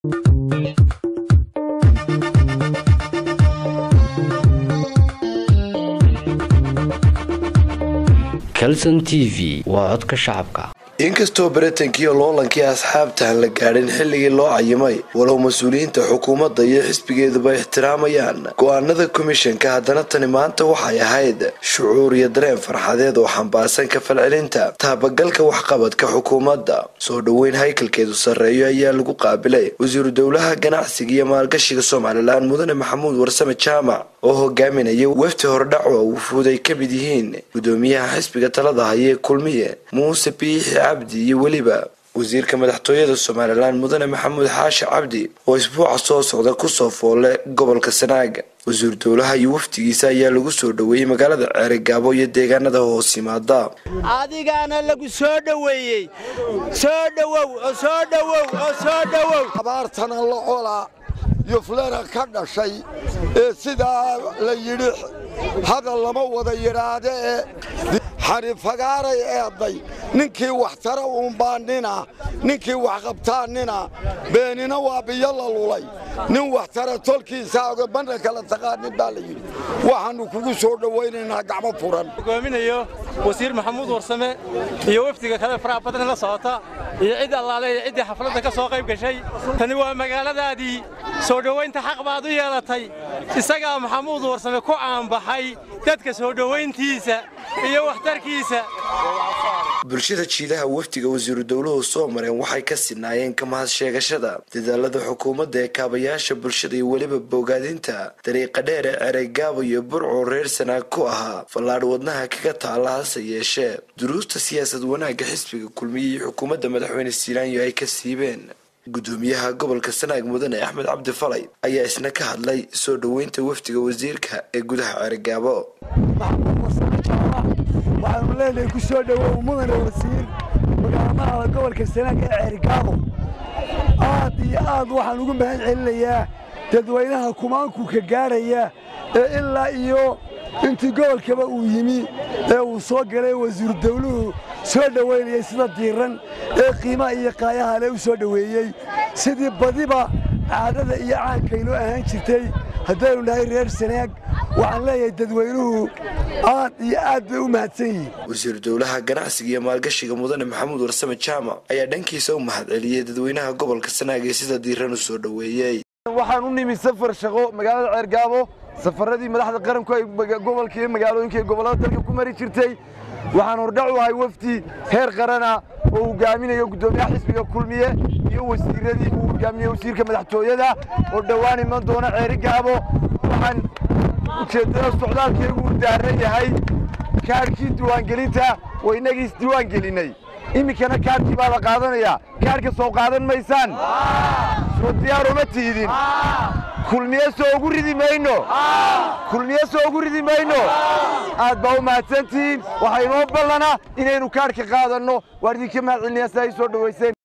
calson t v waa codka shacabka inkastoo baritankii loolankii asxaabtaan la gaadhin xilligii loo cayimay walow mas-uuliyiinta xukuumadda iyo xisbigeeduba ixtiraamayaan go-aanada komishanka haddana tani maanta waxay ahayd shucuur iyo dareen farxadeed oo xambaarsan ka falcelinta taabagalka waxqabadka xukuumadda soo dhoweyn haykalkeedu sarreeyo ayaa lagu qaabilay wasiiru dowlaha ganacsiga iyo maalgashiga somalilan mudane maxamuud warsame jaamac oo hogaaminaya wefti hordhac oo wufuud ay ka mid yihiin gudoomiyaha xisbiga talada hayee kulmiye muuse biixi cabdi iyo weliba wasiirka madaxtooyada somalilan mudane maxamuud xaashi cabdi oo isbuuca soo socda kusoo foole gobolka sanaaga wasiir dowlaha iyo wafdigiisa ayaa lagu soo dhoweeyey magaalada ceerigaabo iyo deegaanada hoos yimaada adigaana lagu soo dhoweeyey soo dhowow oo soo dhowow oo soo dhowow abaartana la colaa yuflera ka dhashay ee sidaa la yidhi hadal lama wada yidhaahde ee xarifagaaray eedday ninkii wax tara uunbaa nina ninkii wax qabtaa nina beenina waa biyo la lulay nin wax tara tolkiisa oga banna kala taqaanin baa la yidhi waxaannu kugu soo dhowaynaynaa gacmo furan hogaaminayo wasiir maxamuud warsame iyo wafdiga kale faraha badan la socota iyo cid allaale iyo ciddii xafladda ka soo qayb gashay tani waa magaaladaadii soo dhowaynta xaq baad u yeelatay isagaa maxamuud warsame ku caanbaxay dadka soo dhowayntiisa iyo waxtarkiisa bulshada jiidaha wafdiga wasiiru dowluhu soo mareen waxay ka sinaayeen ka mahad sheegashada dadaalada xukuumadda ee kaabayaasha bulshada iyo weliba bogaadinta dariiqa dheer ee cereygaabo iyo burco reer sanaag ku ahaa fallaadh wadnaha kaga taalla hase yeeshee duruusta siyaasad wanaagga xisbiga kulmiye iyo xukuumadda madaxweyne silaanyo ay ka siibeen gudoomiyaha gobolka sanaag mudane axmed cabdi falay ayaa isna ka hadlay soo dhoweynta wafdiga wasiirka ee gudaha ceerigaabo waxaanu leenahay ku soo dhowow mudane wasiir magaalmahada gobolka sanaag ee ceerigaabo aad iyo aad waxaan ugu mahad celinayaa dadweynaha kumaanku ka gaadhaya ee ilaa iyo intii gobolkaba uu yimi ee uu soo galay wasiiru dawluhu soo dhowaynayay sida diiran ee qiimaha iyo qaayaha le u soo dhoweeyey sidii badiba caadada iyo caankaynoo ahaan jirtay haddaynu nahay reer sanaag waxaan leeyahay dadweynuhu aad iyo aad bay u mahadsan yihiin wasiiru dowlaha ganacsiga iyo maalgashiga mudane maxamuud warsame jaamac ayaa dhankiisa u mahad celiyey dadweynaha gobolka sanaag ee sida diiran u soo dhoweeyey waxaan u nimi safar shaqo magaalada ceergaabo safaradii madaxda qaranku ay gobolka iyo magaalooyinka iyo gobollada dalka ku mari jirtay waxaan hordhac u ahay wafdi heer qarana oo hogaaminayo guddoomiyaha xisbiga kulmiye iyo wasiiradii uu hogaaminayo wasiirka madaxtooyada oo dhowaan iman doona ceerigaabo waxaan ujeeddada socdaalkaygu u daaran yahay kaadhkii diiwaangelinta oo innagii isdiiwaangelinnay iminkana kaadhkii baa la qaadanayaa kaadhka soo qaadan maysaan soo diyaaroma tiidin kulmiye soo ugu ridi mayno kulmiye soo ugu ridi mayno aad baa u mahadsantihiin waxaa inoo ballana inaynu kaadhka qaadanno waan idinka mahad celinayaa sidaa ii soo dhowayseen